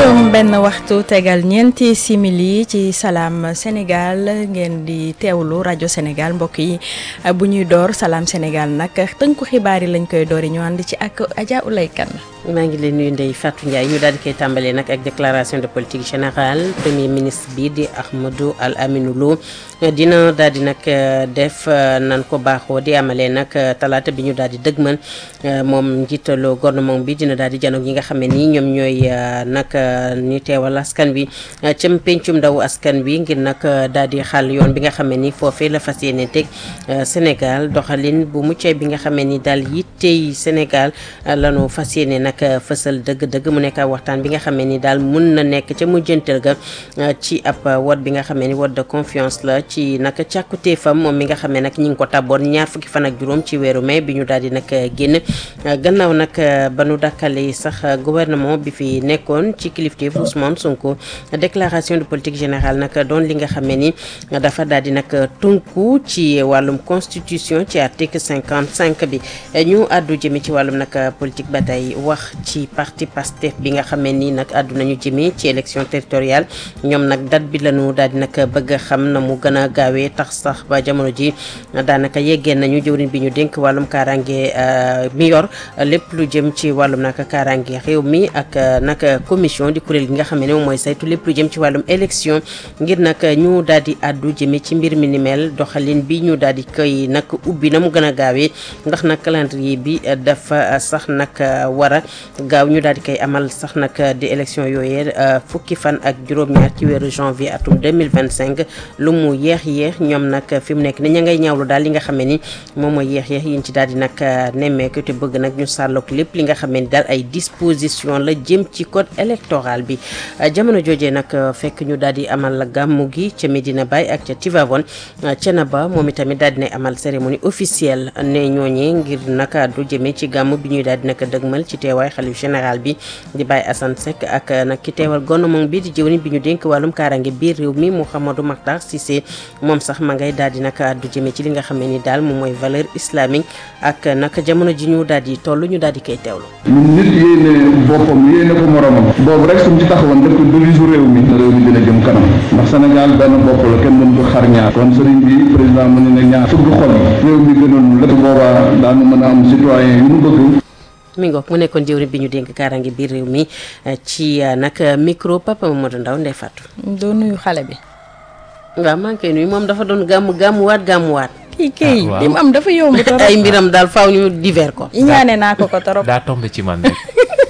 juróom benn waxtu tegal ñeenti simili ci salaam Sénégal ngeen di teewlu rajo Sénégal mbokk yi bu ñuy door salaam Sénégal nag tënku xibaar yi lañ koy doori ñu ànd ci ak Adja Oulay Kane maa ngi leen nuyu Ndeye Fatou Ndiaye ñu daal di koy tàmbalee nag ak déclaration de politique générale premier ministre bi di Ahmadou Al Aminou Lo dina daal di nag def nan ko baaxoo di amalee nag talaata bi ñu daal di dëgmal moom njiitalu gouvernement bi dina daal di janoog ñi nga xam ne nii ñoom ñooy nag ñu teewal askan wi cëm pencum ndaw askan wi ngir nag daal di xàll yoon bi nga xam ne ni foofee la fas yéene teg Sénégal doxalin bu muccee bi nga xam ne ni daal yittey Sénégal lanu fas yéene nag fësal dëgg-dëgg mu nekk waxtaan bi nga xamee ni daal mun na nekk ca mujjantal ga ci ab wot bi nga xamee ni wot de confiance la ci nag càkkutéefam moom mi nga xamee nag ñi ngi ko taboon ñaar fukki fan ak juróom ci weeru mai bi ñu daal di nag génn gannaaw nag ba nu dakkale sax gouvernement bi fi nekkoon ci kilifteef Ousmane Sonko déclaration de politique générale nag doon li nga xamee ni dafa daal di nag tënku ci wàllum constitution ci article 55 bi ñu àddu jëme ci wàllum nag politique ba tey wax ci parti Pastef bi nga xamee ni nag àdduna ñu jëmee ci élection territoriale ñoom nag date bi lañu daal di nag bëgg a xam na mu gën a gaawee tax sax ba jamono ji daanaka yeggee nañu jëwriñ bi ñu dénk wàllum kaaraange mi yor lépp lu jëm ci wàllum nag kaaraange réew mi ak nag commission di kuréel gi nga xam ne moom mooy saytu lépp lu jëm ci wàllum élection ngir nag ñu daal di àddu jëmee ci mbir mi ni mel doxalin bi ñu daal di koy nag ubbi na mu gën a gaawee ndax nag calendrier bi dafa sax nag war a gaaw ñu daal di koy amal sax nag di élection yooyee fukki fan ak juróom-ñaar ci weeru janvier atum 2025 lu mu yeex yeex ñoom nag fi mu nekk ni ña ngay ñaawlu daal li nga xam ne ni moom mooy yeex yeex yiñ ci daal di nag nemmeeku te bëgg nag ñu sàllook lépp li nga xam ne ni daal ay disposition la jëm ci code électoral bi jamono joojee nag fekk ñu daal di amal gàmmu gi ca Medina Baye ak ca Tivaouane Thiénaba moom itamit daal dina amal cérémonie officielle ne ñooñee ngir nag du jëmee ci gàmmu bi ñuy daal di nag dëgmal ci teewaay xalif général bi di Baye Assane Seck ak nag ki teewal gouvernement bi di jëwriñ bi ñu dénk wàllum kaarange biir réew mi Mouhamadou Makhtar Cissé moom sax ma ngay daal di nag addu jëmee ci li nga xam ne ni daal moom mooy valeur islamique ak nag jamono ji ñu daal di toll ñu daal di koy teewlu. ñun nit yéene boppam yéene ko moromam boobu rek suñ ci taxawoon def ko devise réew mi réew mi dina jëm kanam ndax Sénégal benn bopp la kenn mën ko xar ñaar kon sëriñ bi président mu ne ne ñaar fukki xol yi réew mi gënoon lépp boobaa daanu mën a am citoyen yu mu bëgg mi ngoog mu nekkoon jëwriñ bi ñu dénk kaaraange biir réew mi ci nag micro Papa Mamadou Ndaw Ndeye Fatou. doo nuyu xale bi. waaw maa ngi koy nuyu moom dafa doon gàmmu gàmmuwaat gàmmuwaat. kii kii li mu am dafa yomb torop. ay mbiram daal faaw ñu divers ko. ñaane naa ko ko torop. daa tombé ci man rek.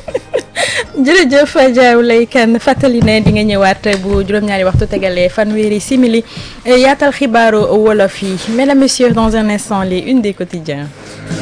jërëjëf Diaw lay kan fàttali ne di nga ñëwaat bu juróom-ñaari waxtu tegalee fanweeri simili yaatal xibaaru wolof yi mesdames messieurs dans un instant les une des quotidiens